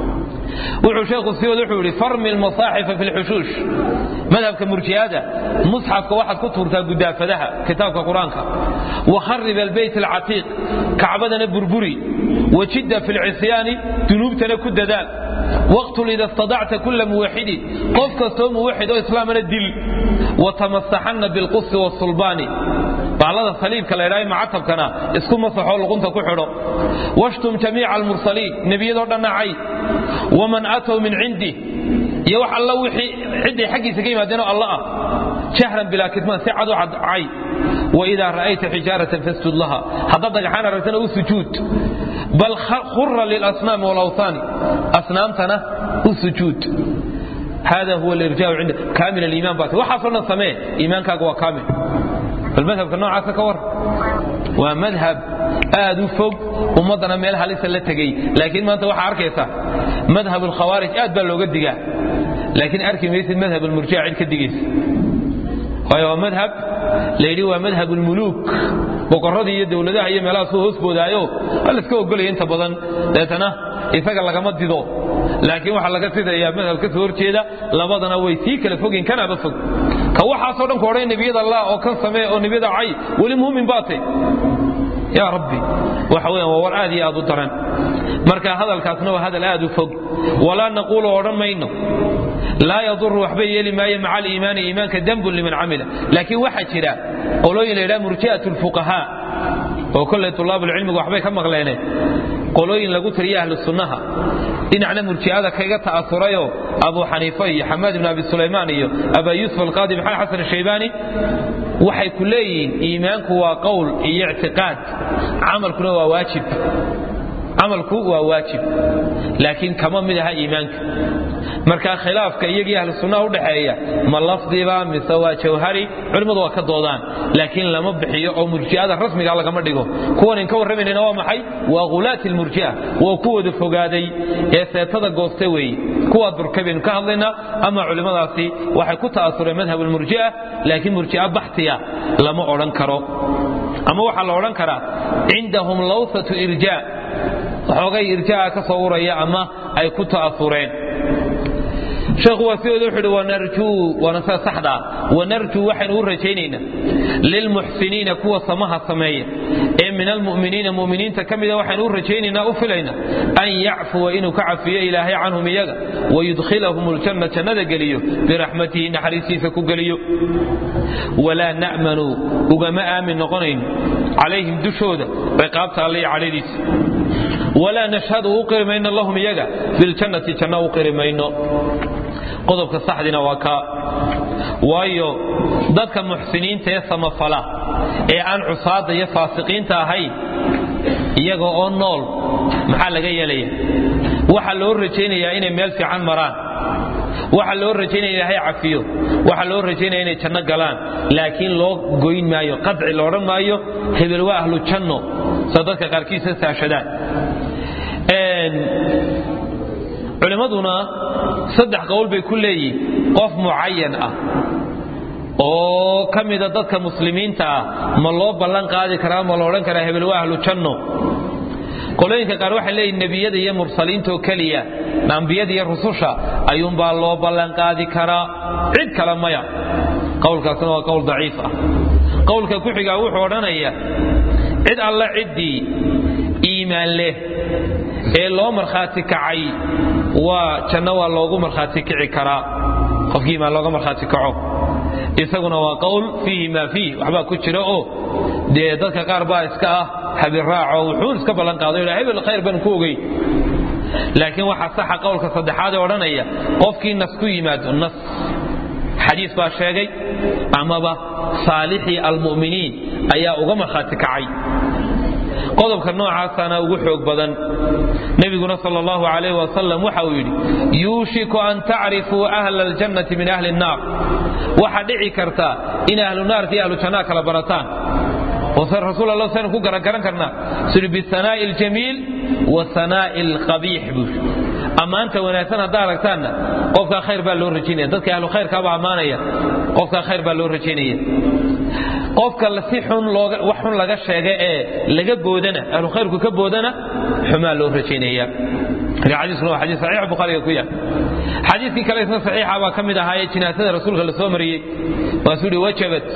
wuxuu sheekhu siyood wuxuu yidhi farmi almasaaxifa fi lxushuush madhabka murji'ada musxafka waxaad ku tuurtaa gudaafadaha kitaabka qur-aanka wakharib albeyt alcatiiq kacbadana burburi wajidda fi lcisyaani dunuubtana ku dadaal waqtul ida istadacta kula muwaxidin qof kastoo muwaxid oo islaamana dil watamasaxanna bilqusi wasulbaani baclada saliibka la ydhaha macatabkana isku masaxoo luqunta ku xidho washtum jamiica almursaliin nebiyadoo dhanna cay waman aatow min cindih iyo wax alla wixii cidday xaggiisa ka yimaadeenoo alla ah jahran bilaa kitmaan si cad u cadcay waidaa ra'ayta xijaaratan fasjud laha haddaad dhagaxaan aragtana u sujuud bal khura lilasnaami walawhaani asnaamtana u sujuud hada huwa alirjaau cinda kaamil aliimaan baati waxaasoo dhan samee iimaankaaga waa kaamil bal madhabka noocaasa ka war waa madhab aad u fog ummaddana meel halisa la tegey laakiin maanta waxaa arkaysa madhab alkhawaarij aad baa looga digaa laakiin arki maysid madhab almurjica cid ka digaysa waayo waa madhab layidhi waa madhab almuluuk boqorradii iyo dowladaha iyo meelahaas u hoos boodaayo waa layska ogolaya inta badan deetana isaga lagama dido laakiin waxaa laga sidayaa madhab ka soo horjeeda labadana way sii kala fogin kanaaba fog ka waxaasoo dhan ku odhan nebiyada allah oo kan samee oo nebiyada cay weli muumin baate yaa rabbi waxa weeyaan waa war aad iyo aad u daran marka hadalkaasna waa hadal aad u fog walaa naquulu odhan mayno laa yaduru waxba yeeli maayo maca aliimaani iimaanka dembun liman camila laakiin waxaa jira qolooyin la yidhaha murji'at lfuqahaa oo kolley tulaabulcilmigu waxbay ka maqleene qolooyin lagu tiriya ahlu sunnaha dhinacna murji'ada kaga ta'asurayoo abu xaniifa iyo xamaad ibn abi sulaymaan iyo abaa yuusuf alqaadi maxamed xasan ashaybaani waxay ku leeyihiin iimaanku waa qowl iyo ictiqaad camalkuna waa waajib camalku waa waajib laakiin kama mid aha iimaanka marka khilaafka iyagii ahlu sunnaha udhaxeeya ma lafdiba mise waa jawhari culimmadu waa ka doodaan laakiin lama bixiyo oo murji'ada rasmiga lagama dhigo kuwan in ka warramaynayna waa maxay waa khulaati lmurji'a waa kuwooda fogaaday ee seetada goosta weeye kuwaad burkay baynu ka hadlaynaa ama culimmadaasi waxay ku ta'asureen madhab almurji'a laakiin murji'a baxtiya lama odhan karo ama waxaa la odhan karaa cindahum lawsatu irjaa waxoogay irjaa ka soo uraya ama ay ku ta'asureen sheekhu waa sidooda wuxuu uhi wanarjuu waana sida saxdaa wanarjuu waxaynu u rajaynaynaa lilmuxsiniina kuwa samaha sameeya ee min almu'miniina mu'miniinta ka mida waxaynu u rajaynaynaa u filaynaa an yacfuwa inuu ka cafiyo ilaahay canhum iyaga wayudkhilahum aljanna jannada geliyo biraxmatihi naxariistiisa ku geliyo walaa na'manu ugama aamin noqonayno calayhim dushooda ciqaabta alle iyo cadhadiisa walaa nashhadu u qiri mayno lahum iyaga biljannati janno u qiri mayno qodobka saxdina waa kaa waayo dadka muxsiniinta ee samafala ee aan cusaada iyo faasiqiinta ahayn iyaga oo nool maxaa laga yeelaya waxaa loo rajaynayaa inay meel fiican maraan waxaa loo rajaynaya ilaahay cafiyo waxaa loo rajaynaya inay janno galaan laakiin loo goyn maayo qadci la odhan maayo hebel waa ahlu janno sa dadka qaarkiisa saashadaan culimmaduna saddex qowl bay ku leeyihin qof mucayan ah oo ka mida dadka muslimiinta ah ma loo ballan qaadi karaa ma la odhan karaa hebel waa ahlu janno qolooyinka qaar waxay leeyihin nebiyada iyo mursaliintaoo keliya ambiyada iyo rususha ayuunbaa loo ballan qaadi karaa cid kale maya qowlkaasna waa qowl daciif ah qowlka ku xigaa wuxuu odhanaya cid alla ciddii iimaan leh ee loo markhaati kacay waa janno waa loogu markhaati kici karaa qofkii iimaan looga markhaati kaco isaguna waa qowl fiihi maa fiih waxbaa ku jira oo dee dadka qaar baa iska ah habiraaco wuxuun iska ballan qaado hebel khayr baan ku ogey laakiin waxaa saxa qowlka saddexaad ee odhanaya qofkii nas ku yimaado nas xadiis baa sheegay amaba saalixii almu'miniin ayaa uga markhaati kacay qodobka noocaasana ugu xoog badan nebiguna sal allahu alayh wasalam waxa uu yidhi yuushiku an tacrifuu ahla aljannati min ahli nnaar waxaa dhici karta in ahlu naarka iyo ahlu jannaa kala barataan rasuul alla saynu ku garagaran karnaa suri bisanaa'i aljamiil wa sanaa'i alqabiix buu ammaanta wanaagsan haddaa aragtaanna qofkaa khayr baa loo rajaynaya dadka ahlu khayrkaabaa ammaanaya qofkaa khayr baa loo rajaynaya qofka si xun wax xun laga sheega ee laga boodana ahlu khayrku ka boodana xumaa loo rajaynaya xadiiskuna waa xadiis saxiix bukhaariga ku yaal xadiiskii kale isna saxiixa baa ka mid ahaayee jinaasada rasuulka la soo mariyey waasuu yidhi wajabat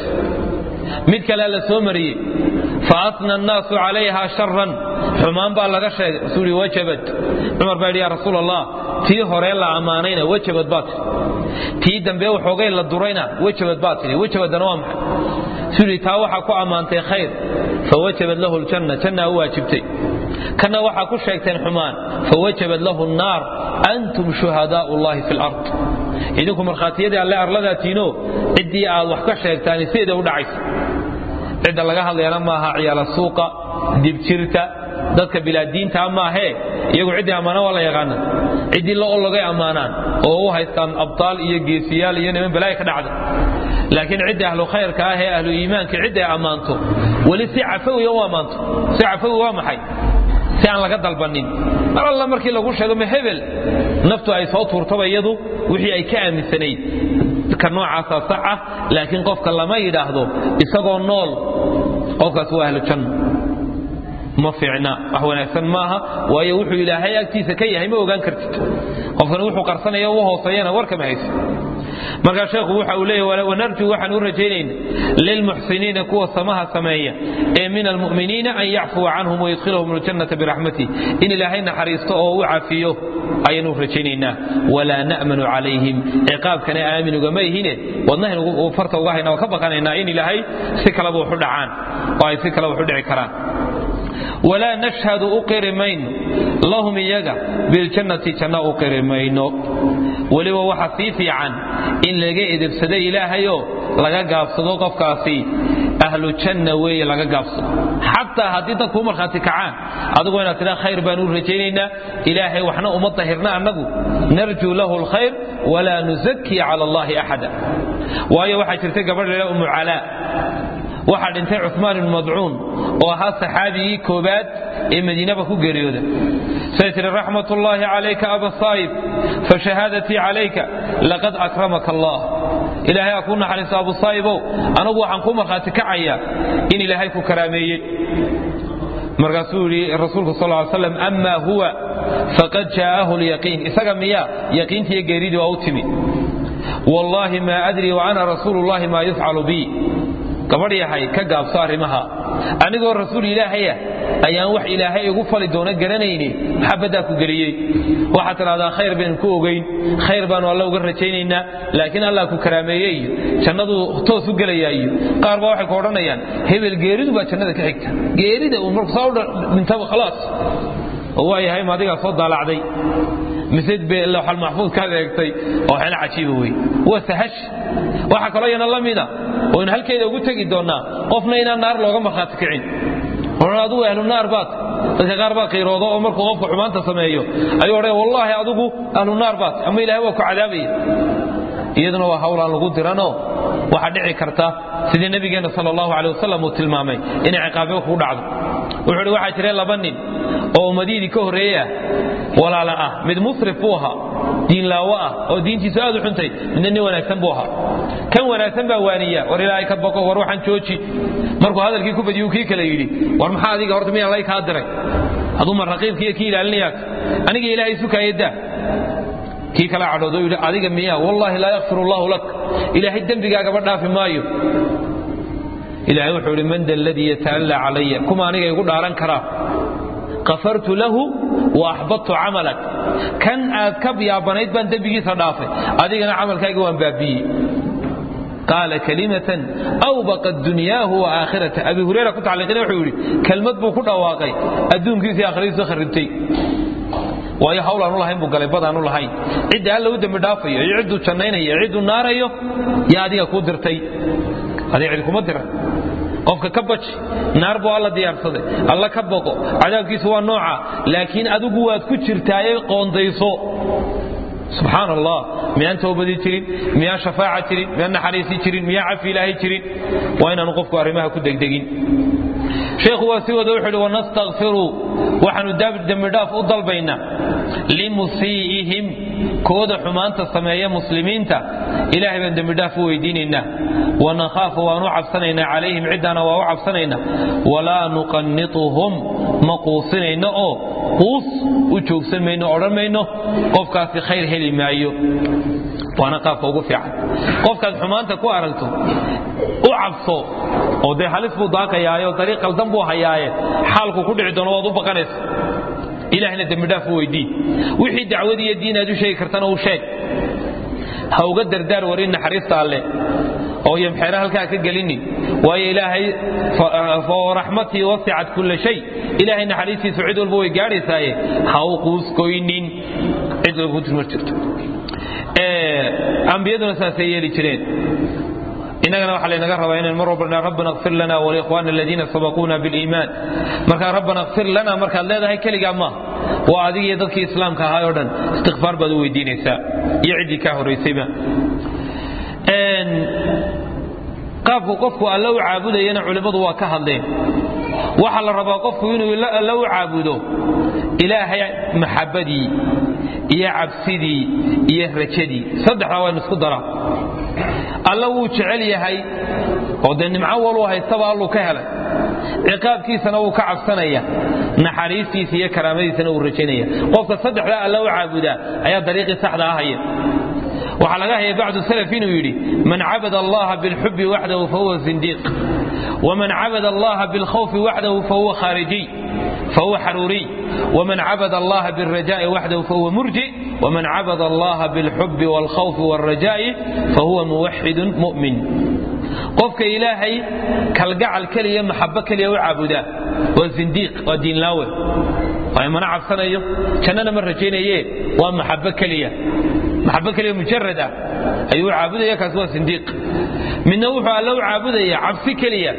mid kalea la soo mariyey faasna annaasu calayha sharan xumaan baa laga sheegay rasuu yidhi wajabat cumar baa yidhi yaa rasuul allah tii hore la ammaanayna wajabad baa tidhi tii dambe waxoogay la durayna wajabad baa tidhi wajabaddana waa maxay suu yidhi taa waxaa ku ammaantay khayr fawajabad lahu ljanna jannaa u waajibtay kana waxaa ku sheegteen xumaan fawajabad lahu nnaar antum shuhadaau llahi fi lard idinku markhaatiyadii alle arladaatiino ciddii aad wax ka sheegtaan sideeda u dhacaysa cidda laga hadlayana maaha ciyaala suuqa dibjirta dadka bilaadiinta maahee iyagu ciddii ammaana waa la yaqaana ciddii la ologay ammaanaan oo u haystaan abtaal iyo geesiyaal iyo niman balaaya ka dhacda laakiin cidda ahlu khayrka ah ee ahlu iimaanka cidda ay ammaanto weli si cafawiya u ammaanto si cafawi waa maxay si aan laga dalbanin mar alla markii lagu sheego ma hebel naftu ay soo tuurtaba iyadu wixii ay ka aaminsanayd ka noocaasaa sax ah laakiin qofka lama yidhaahdo isagoo nool qofkaas waa ahlu janno ma fiicna wax wanaagsan maaha waayo wuxuu ilaahay agtiisa ka yahay ma ogaan kartid qofkan wuxuu qarsanaya u hooseeyana warkama haysa markaa sheekhu waxa uu leeyahy wanarjuu waxaan u rajaynayna lilmuxsiniina kuwa samaha sameeya ee min almu'miniina an yacfuwa canhum wayudkhilahum aljannata biraxmatih in ilaahay naxariisto oo u cafiyo ayaanu rajaynaynaa walaa na'manu calayhim ciqaabkana aamin ugama ihine wadnahan farta uga hayna waa ka baqanaynaa in ilaahay si kaleba waxu dhacaan oo ay si kale waxu dhici karaan walaa nashhadu u qiri mayno lahum iyaga biljannati janna u qiri mayno weliba waxa sii fiican in laga edebsado ilaahayoo laga gaabsado qofkaasi ahlu janna weeye laga gaabsado xataa haddii dadkuu markhaati kacaan adigu inaad tidhaa khayr baan u rajaynaynaa ilaahay waxna uma dahirna annagu narjuu lahu lkhayr walaa nuzakii cala allahi axada waayo waxaa jirtay gabadh lala umu calaa waxaa dhintay cumaan ibnu madcuun oo ahaa saxaabigii koobaad ee madiinaba ku geeriyooda say tihi raxmat ullaahi calayka aba saa'ib fashahaadatii calayka laqad akramaka allah ilaahay aa kuu naxariisto abu saa'ibow anagu waxaan ku markhaati kacayaa in ilaahay ku karaameeyey markaasuu yidhi rasuulku sal ly slam ama huwa faqad jaa'ahu lyaqiin isaga miyaa yaqiintiiyo geeridii waa u timi wallaahi maa adrii wa ana rasuulu llahi maa yufcalu bii gabadh yahay ka gaabso arrimaha anigoo rasuul ilaahaya ayaan wax ilaahay igu fali doono garanayni maxabaddaa ku geliyey waxaad tidhahdaa khayr baynu ku ogayn khayr baanu alla uga rajaynaynaa laakiin allah ku karaameeye iyo jannaduu toos u gelayaa iyo qaar baa waxay ku odhanayaan hebel geeridu baa jannada ka xigta geerida uu marku saa u dhintaba khalaas oo waa yahay ma adigaa soo daalacday mise lawxal maxfuud kaad eegtay oo xeelo cajiiba wey waa sahash waxaa kaloo yana la mida oynu halkeeda ugu tegi doonnaa qofna inaan naar looga markhaati kicin odhan adugu ahlu naar baad dadka qaar baa qiirooda oo markuu qofku xumaanta sameeyo ayuu odhaya wallaahi adigu ahlu naar baad ama ilahay waa ku cadaabaya iyaduna waa hawl aan lagu diranoo waxaa dhici karta sidii nabigeenna sal allahu aleh wasalam uu tilmaamay inay ciqaabyo kugu dhacdo wuxuu hi waxaa jira laba nin oo ummadiidii ka horreeye ah walaala ah mid musrif buu ahaa diinlaawo ah oo diintiisu aad u xuntay midna nin wanaagsan buu ahaa kan wanaagsan baa waaniya war ilaahay ka baqo war waxaan jooji markuu hadalkii ku badiyuu kii kale yidhi war maxaa adiga horta miyaa lay kaa diray aduu ma raqiibkiiyo kii ilaalinayaad aniga ilaahay sukaayaddaa kii kala cadhoodo yidhi adiga miyaa wallaahi laa yakfir allahu lak ilaahay dembigaagaba dhaafi maayo ilaahay wuxuu idhi man da aladii yata'allaa calaya kuma aniga igu dhaaran karaa kafartu lahu wa axbadtu camalak kan aad ka yaabanayd baan dembigiisa dhaafay adigana camalkayga waan baabi'iyey qaala kalimatan awbaqat dunyaahu wa aakhirata abi hureyra ku tacliiqina wuxuu yidhi kelmad buu ku dhawaaqay adduunkiisa iyo aakhiradiisa kharibtay waayo hawl aanu lahayn buu galay bad aanu lahayn cidda alla u dembi dhaafayo iyo cidduu jannaynayo cidduu naarayo yaa adiga kuu dirtay adiga cid kuma diran qofka ka baji naar buu alla diyaarsaday alla ka boqo cadaabkiisu waa nooca laakiin adigu waad ku jirtaaye qoondayso subxaan allah miyaan towbadii jirin miyaan shafaaca jirin miyaan naxariisi jirin miyaan cafi ilaahay jirin waa inaanu qofku arrimaha ku degdegin sheekhu waa si wada wuxuu uhi wanastakfiruu waxaanu dembidhaaf u dalbaynaa limusii'ihim kooda xumaanta sameeya muslimiinta ilaahay baan dembidhaaf u weydiinaynaa wanakhaafu waan u cabsanaynaa calayhim ciddaana waa u cabsanaynaa walaa nuqannituhum ma quusinayno oo quus u joogsan mayno odhan mayno qofkaasi khayr heli maayo waana qaabka ugu fiican qofkaad xumaanta ku aragto u cabso oo dee halis buu daaqayaayo dariiq qaldan buu hayaaye xaalku ku dhici doono waad u baqanaysa ilaahna dembidhaaf u weydii wixii dacwad iyo diin aad u sheegi kartana u sheeg ha uga dardaar warin naxariista alle oo yomxeere halkaa ka gelinin waayo ilaahay raxmatii wasicat kulla shay ilaahay naxariistiisu cid walba way gaadhaysaaye ha u quuskoynin cid walba ku jirto ambiyaduna saasay yeeli jireen innagana waxaa laynaga rabaa inaan mar walba rabbana kfir lana walikhwana aladiina sabaquuna biliimaan markaa rabbana kfir lana markaad leedahay keligaa maaha waa adig iyo dadkii islaamka ahaa oo dhan istikfaar baad u weydiinaysaa iyo ciddii kaa horaysayba qaabku qofku alle u caabudayana culimmadu waa ka hadleen waxaa la rabaa qofku inuu alle u caabudo ilaahay maxabadii iyo cabsidii iyo rajadii saddexdaa waa isku daraa alla wuu jecel yahay oo dee nimco waluu haystaba alluu ka helay ciqaabkiisana wuu ka cabsanaya naxariistiisa iyo karaamadiisana wuu rajaynaya qofka saddexdaa alla u caabudaa ayaa dariiqii saxda ahaya waxaa laga haya bacdu salaf inuu yidhi man cabada allaha bilxubi waxdahu fahuwa zindiiq waman cabada allaha bilkhawfi waxdahu fahuwa khaarijiy fahuwa xaruuriy ومن عبد الله بالرجاء وحده فهو مرجئ ومن عبد الله بالحب والخوف والرجاء فهو موحد مؤمن qofka ilaahay kalgacal keliya maxabo keliya u caabudaa waa zindiiq waa diinlaawe waayo mana cabsanayo jannana ma rajaynaye waa maxabo keliya maxabo keliya mujarad ah ayuu u caabudaya kaasi waa zindiiq midna wuxuu alle u caabudaya cabsi keliya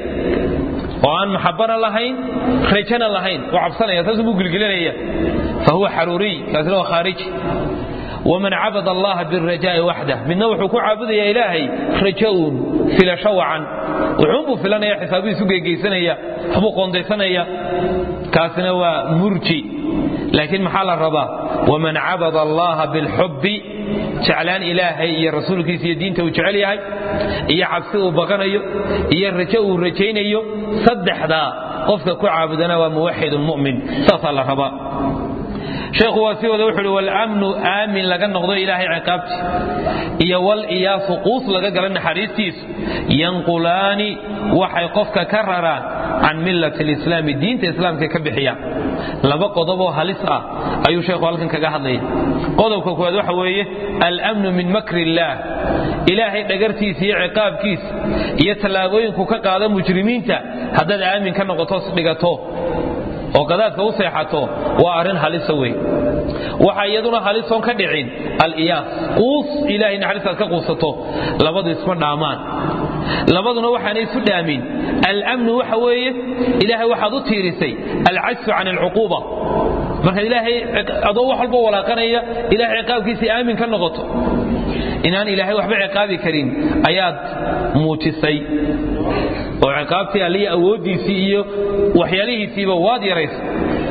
oo aan maxabana lahayn rajana lahayn oo cabsanaya taasuu buu gilgilanaya fahuwa xaruuriy kaasina waa khaariji waman cabad allaha birajaa'i waxdah midna wuxuu ku caabudaya ilaahay rajaun filasho wacan wuxuunbuu filanaya xisaabihiisu geegeysanaya waxbuu qoondaysanaya kaasina waa murji laakiin maxaa la rabaa waman cabada allaha bilxubbi jeclaan ilaahay iyo rasuulkiisa iyo diinta uu jecel yahay iyo cabsi uu baqanayo iyo rajo uu rajaynayo saddexdaa qofka ku caabudana waa muwaxidun mu'min saasaa la rabaa sheekhu waa si wada wuxuu uhi walamnu aamin laga noqdo ilaahay ciqaabti iyo wal iyaasu quus laga gala naxariistiisu yanqulaani waxay qofka ka raraan can millati lislaami diinta islaamka ka bixiyaan laba qodoboo halis ah ayuu sheekhu halkan kaga hadlaya qodobka koowaad waxa weeye almnu min makri illaah ilaahay dhagartiisa iyo ciqaabkiisa iyo tallaabooyinku ka qaada mujrimiinta haddaad aamin ka noqoto dhigato oo qadaadka u seexato waa arrin halisa wey waxa iyaduna halisoon ka dhicin aliyaas quus ilahay naxariistaad ka quusato labadu isma dhaamaan labaduna waxaanay isu dhaamin almnu waxa weeye ilaahay waxaad u tiirisay alcajsu can alcuquuba markaad ilaahay adoo wax walba walaaqanaya ilahay ciqaabkiisii aamin ka noqoto inaan ilaahay waxba ciqaabi karin ayaad muujisay oo ciqaabtii allihi awooddiisii iyo waxyaalihiisiiba waad yaraysa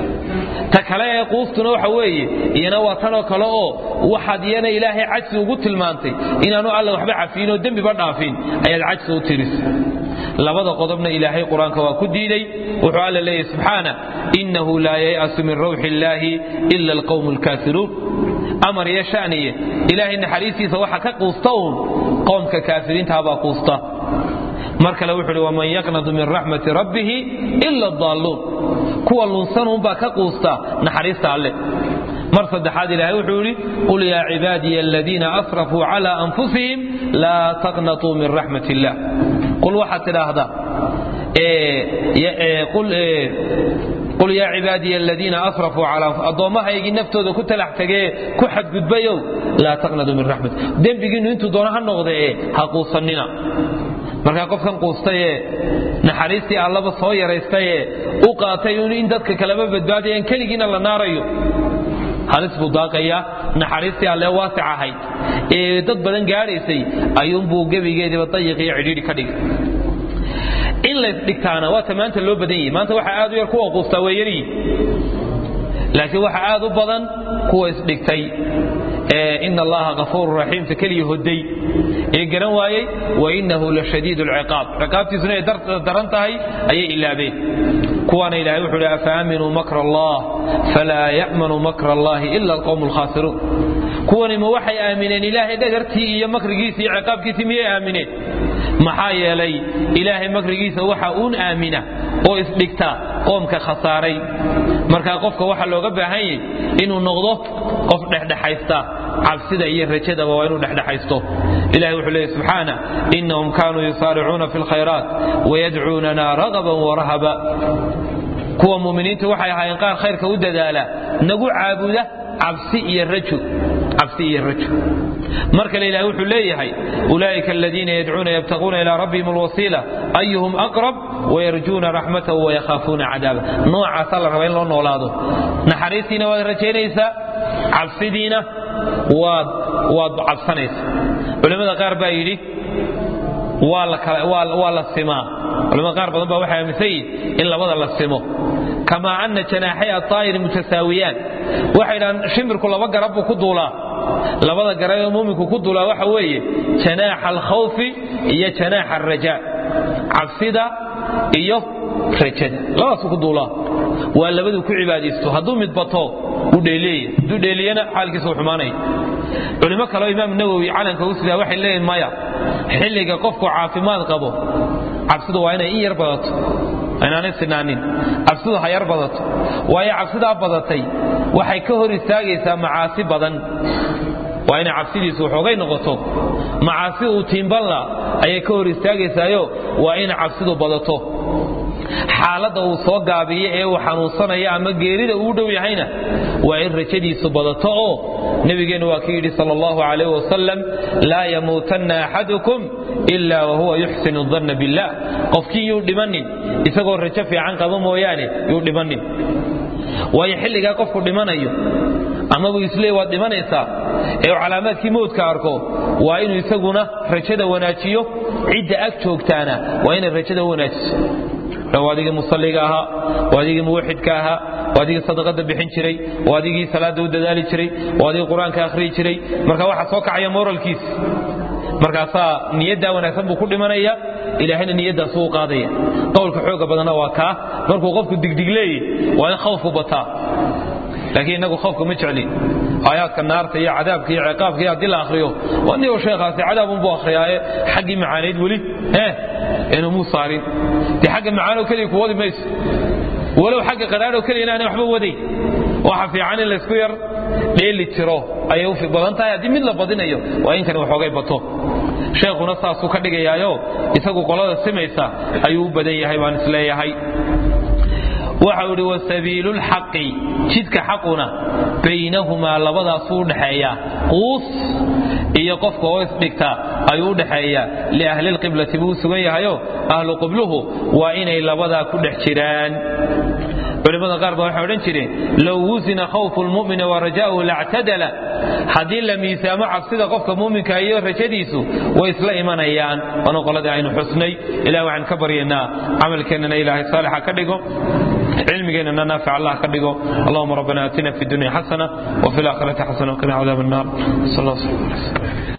ta kale ee quustuna waxa weeye iyana waa tanoo kale oo waxaad iyana ilaahay cajsi ugu tilmaantay inaanu alla waxba cafiin oo dembiba dhaafin ayaad cajsi u tirisay labada qodobna ilaahay qur-aanka waa ku diiday wuxuu alla leeyahy subxaana innahu laa yay'asu min rawxi illaahi ila alqawmu alkaafiruun amar iyo shaniye ilaahay naxariistiisa waxa ka quusta uun qoomka kaafiriintaabaa quusta mar kale wuxuu uhi waman yaqnadu min raxmati rabbihi ila daalluun kuwa lunsanuunbaa ka quusta naxariista alle mar saddexaad ilaahay wuxuu yidhi qul yaa cibaadiya aladiina asrafuu cala anfusihim laa taqnatuu min raxmat illah qul waxaad tidhaahdaa qul yaa cibaadiya aladiina asrafuu calaa addoommahaygii naftooda ku talax tagee ku xadgudbayow laa taqnaduu min raxmat dembigiinnu intuu doono ha noqdee ha quusannina markaa qofkan quustayee naxariistii allaba soo yaraystayee u qaatay in dadka kaleba badbaadayaan keligiina la naarayo halis buu daaqayaa naxariistii alle waasic ahayd ee dad badan gaadhaysay ayuunbuu gebigeediiba dayiq iyo cidhiidhi ka dhigay in laysdhigtaana waata maanta loo badan yahi maanta waxa aad u yar kuwa quustaa way yaryihin laakiin waxa aad u badan kuwa isdhigtay ina allaha kafuuru raxiimta keliya hoday ee garan waayey wainahu la shadiid lciqaab ciqaabtiisuna ay daran tahay ayay ilaabeen kuwaana ilahay wuxuu hi afaaminuu makra allah falaa ya'manu makra allahi ila alqowm alkhaasiruun kuwani ma waxay aamineen ilaahay dhagartii iyo makrigiisii iyo ciqaabkiisii miyay aamineen maxaa yeelay ilaahay makrigiisa waxa uun aamina oo isdhigta qoomka khasaaray markaa qofka waxaa looga baahan yahy inuu noqdo qof dhexdhexaysta cabsida iyo rajadaba waa inuu dhexdhexaysto ilahi wuxuu leeyay subxaana inahum kaanuu yusaaricuuna fi lkhayraat wayadcuunana ragaban warahaba kuwa muminiinta waxay ahaayeen qaar khayrka u dadaala nagu caabuda cabsi iyo rajo cabsi iyo rajo mar kale ilahi wuxuu leeyahay ulaa'ika aladiina yadcuuna yabtaquuna ilaa rabbihim alwasiila ayuhum aqrab wayarjuuna raxmatahu wayakhaafuuna cadaaba noocaasaa la rabaa in loo noolaado naxariistiina waad rajaynaysaa cabsidiina waad waad cabsanaysaa culimmada qaar baa yidhi waa la simaa culimada qaar badan baa waxay aaminsan yihin in labada la simo kamaa ana janaaxay aطaa'iri mutasaawiyaan waxay dhahaan shimirku laba garab buu ku duulaa labada garab ee muuminku ku duulaa waxa weeye janaaxa alkhawfi iyo janaaxa alrajaa cabsida iyo rajada labadaasuu ku duulaa waa labaduu ku cibaadaysto hadduu mid bato wuu dheeleeya hadduu dheeliyana xaalkiisa uu xumaanaya culimo kaleo imaam nawowi calanka u sidaa waxay leeyihin maya xilliga qofku caafimaad qabo cabsidu waa inay in yar badato inaanay sinaanin cabsidu ha yar badato waayo cabsidaa badatay waxay ka hor istaagaysaa macaasi badan waa inay cabsidiisu waxoogay noqoto macaasi uu tiimbanla ayay ka hor istaagaysaayo waa inay cabsidu badato xaaladda uu soo gaabiyo ee uu xanuunsanayo ama geerida uu dhow yahayna waa in rajadiisu badato oo nebigeennu waa ka yidhi sal allahu calayh wasalam laa yamuutanna axadukum ila wahuwa yuxsinu danna billah qofkii yuu dhimanin isagoo rajo fiican qaba mooyaane yuu dhimanin waayo xilligaa qofku dhimanayo amabuu isleey waad dhimanaysaa ee uu calaamaadkii mowdka arko waa inuu isaguna rajada wanaajiyo cidda ag joogtaana waa inay rajada u wanaajiso waa adigii musalliga ahaa waa adigii muwaxidka ahaa waa adigii sadaqada bixin jiray waa adigii salaadda u dadaali jiray waa adigii qur-aanka akhriyi jiray marka waxaa soo kacaya moralkiis markaasaa niyaddaa wanaagsan buu ku dhimanaya ilaahayna niyaddaasuu u qaadaya qowlka xooga badanna waa kaa markuu qofku digdigleeye waa in khawfu bataa laakiin innagu khawfka ma jeclin aayaadka naarta iyo cadaabka iyo ciqaabka iyo haddii la akhriyo waa niyo sheekhaasi cadaabunbuu akhriyaaye xaggii macaanayd weli eh inuu muu saarin dee xagga macaanoo keliya ku wadi mayso walow xagga qadhaadhoo keliya inaanay waxba wadayn waxa fiican in laysku yar dheeli tiro ayay u badan tahay haddii mid la badinayo waa in kani waxoogay bato sheekhuna saasuu ka dhigayaayo isagu qolada simaysa ayuu u badan yahay baan isleeyahay waxau idhi wasabiilu lxaqi jidka xaquna baynahumaa labadaasuu udhaxeeyaa quus iyo qofka oo isdhigta ayuu udhaxeeyaa liahli lqiblati buu u sugan yahayo ahlu qibluhu waa inay labadaa ku dhex jiraan culimmada qaar ba waxay odhan jireen low wusina khawfu lmumini wa rajaa'uhu lactadala haddii la miisaamo cabsida qofka muuminka iyo rajadiisu way isla imanayaan waana qoladii aynu xusnay ilah waxaan ka baryaynaa camalkeennana ilaahay saalixa ka dhigo cilmigeennana naafic allah ka dhigo allahuma rabbana aatina fi dunya xasana وفي الآخرة حسنة وقنا عذاب النار صلى الله عليه وسلم